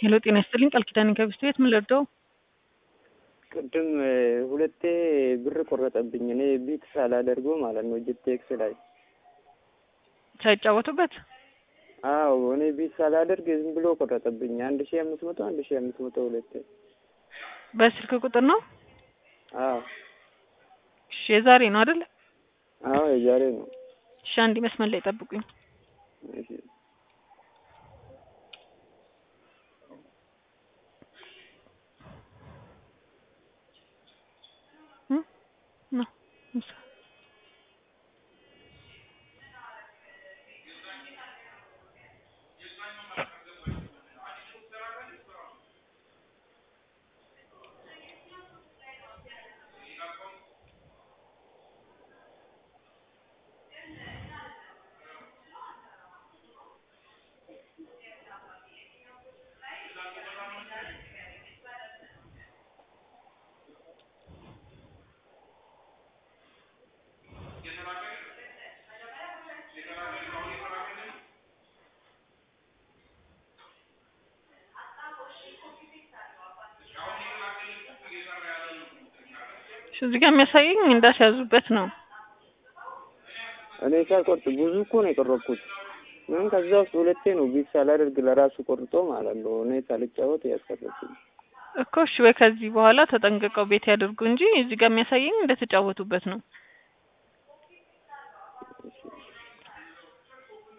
ሄሎ ጤና ይስጥልኝ ቃል ኪዳን ከብስት ቤት ምን ልርዳው? ቅድም ሁለቴ ብር ቆረጠብኝ። እኔ ቢት ሳላደርገው ማለት ነው ጂቴክስ ላይ ሳይጫወቱበት አዎ እኔ ቢት ሳላደርግ ዝም ብሎ ቆረጠብኝ። አንድ ሺ አምስት መቶ አንድ ሺ አምስት መቶ ሁለቴ። በስልክ ቁጥር ነው? አዎ እሺ የዛሬ ነው አይደል? አዎ የዛሬ ነው። እሺ አንድ መስመር ላይ ጠብቁኝ። እሺ ነው እዚህ ጋር የሚያሳየኝ እንዳስያዙበት ነው። እኔ ሳልቆርጥ ብዙ እኮ ነው የቆረጥኩት። ምን ከዛ ውስጥ ሁለቴ ነው ቢት ሳላደርግ ለራሱ ቆርጦ ማለት ነው። እኔ ሳልጫወት ያስቀረብኝ እኮ እሺ፣ ወይ ከዚህ በኋላ ተጠንቅቀው ቤት ያደርጉ እንጂ እዚህ ጋር የሚያሳየኝ እንደተጫወቱበት ነው።